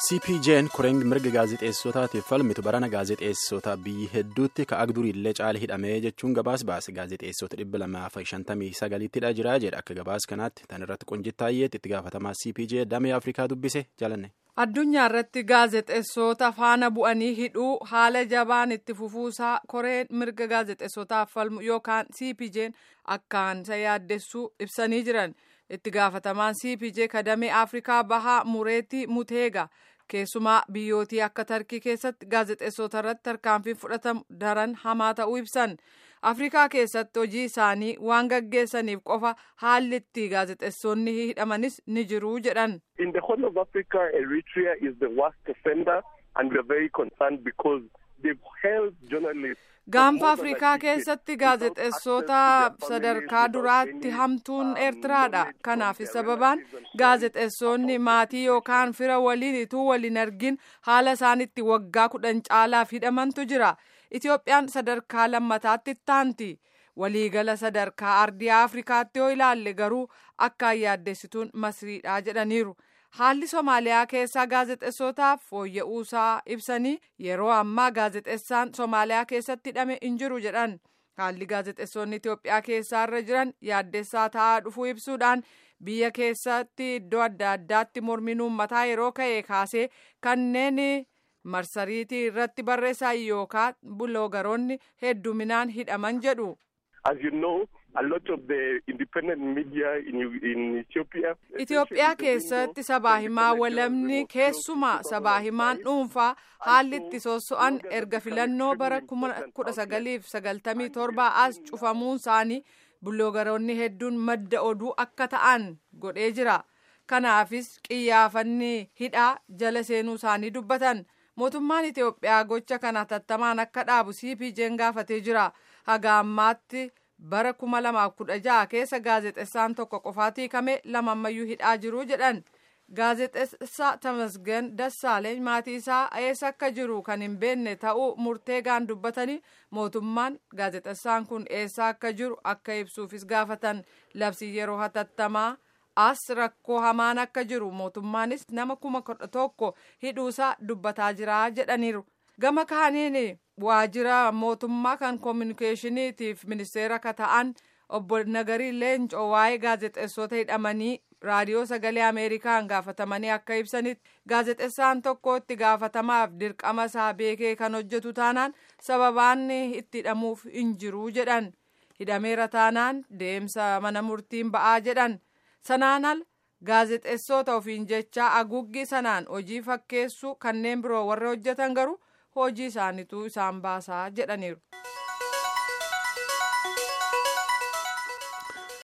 cpj'n koreen mirga gaazexeessotaatiif falmitu barana gaazexeessota biyyi hedduutti ka'aa duriillee caala hidhamee jechuun gabaas baase gaazexeessota dhibba lamaaf shantamii sagaliittidha jira jedha akka gabaas kanaatti tan irratti qunjittaayyeetti itti gaafatamaa cpj damee afrikaa dubbise jalanne. addunyaa irratti gaazexeessota faana bu'anii hidhuu haala jabaan itti fufuusaa koreen mirga gaazexeessotaaf falmu yookaan cpj'n akkaan isa yaaddessuu ibsanii jiran. itti gaafatamaan cpj kadamee afrikaa bahaa mureetii muteega keessumaa biyyootii akka tarkii keessatti gaazexeessota irratti tarkaanfiin fudhatamu daran hamaa ta'uu ibsan afrikaa keessatti hojii isaanii waan gaggeessaniif qofa haalli itti gaazexeessonni hidhamanis ni jiru jedhan. in the whole of africa eritrea is the worst offender and we are very concerned because they've held journalists. gaanfa afrikaa keessatti gaazexeessota sadarkaa duraatti hamtuun eertiraadha kanaaf sababaan gaazexeessonni maatii yookaan fira waliin ituu waliin argin haala isaanitti waggaa kudhan caalaaf hidhamantu jira itiyoophiyaan sadarkaa lammataatti ittaanti waliigala sadarkaa ardii afrikaatti yoo ilaalle garuu akkaan yaaddessituun masriidha jedhaniiru. haalli somaaliyaa keessaa gaazexeessotaaf fooyya'uusaa ibsanii yeroo ammaa gaazexeessaan somaaliyaa keessatti hidhame hin jiru jedhan haalli gaazexeessonni itiyoophiyaa keessaa jiran yaaddessaa ta'aa dhufuu ibsuudhaan biyya keessatti iddoo adda addaatti mormiin uummataa yeroo ka'e kaasee kanneen marsariitii irratti barreessan yookaan buloogaroonni hedduminaan hidhaman jedhu. As you know, a lot of the independent media in, in Ethiopia. Itoophiyaa keessatti sabaa himaa walamni keessumaa sabaa himaan dhuunfaa haalli itti sosso'an erga filannoo bara kudha sagaliif sagaltamii torbaa as cufamuun isaanii buloogaroonni hedduun madda oduu akka ta'an godhee jira. Kanaafis qiyyaafanni hidhaa jala seenuu isaanii dubbatan. Mootummaan Itoophiyaa gocha kana hatattamaan akka dhaabu CPJ'n gaafatee jira. Haga ammaatti bara kuma lamaaf kudha jaha keessa gaazexeessaan tokko qofaatii hiikame lama ammayyuu hidhaa jiru jedhan gaazexeessaa Tamasgen Dassaaleny maatii isaa eessa akka jiru kan hin beekne ta'uu murteegaan dubbatanii mootummaan gaazexeessaan kun eessa akka jiru akka ibsuufis gaafatan labsii yeroo hatattamaa as rakkoo hamaan akka jiru mootummaanis nama kuma kudha tokko hidhuusaa dubbataa jira jedhaniiru gama kaaniin. waajjira mootummaa kan koominikeeshiniitiif ministeera akka ta'an obbo Nagarii Leencoo waa'ee gaazexeessota hidhamanii raadiyoo sagalee ameerikaan gaafatamanii akka ibsanitti gaazexeessaan tokko itti gaafatamaaf dirqama isaa beekee kan hojjetu taanaan sababaan itti hidhamuuf hin jiru jedhan hidhameera taanaan deemsa mana murtiin ba'aa jedhan sanaan al gaazexeessota ofiin jecha aguuggii sanaan hojii fakkeessuu kanneen biroo warra hojjetan garuu. hojii isaaniitu isaan baasaa jedhaniiru.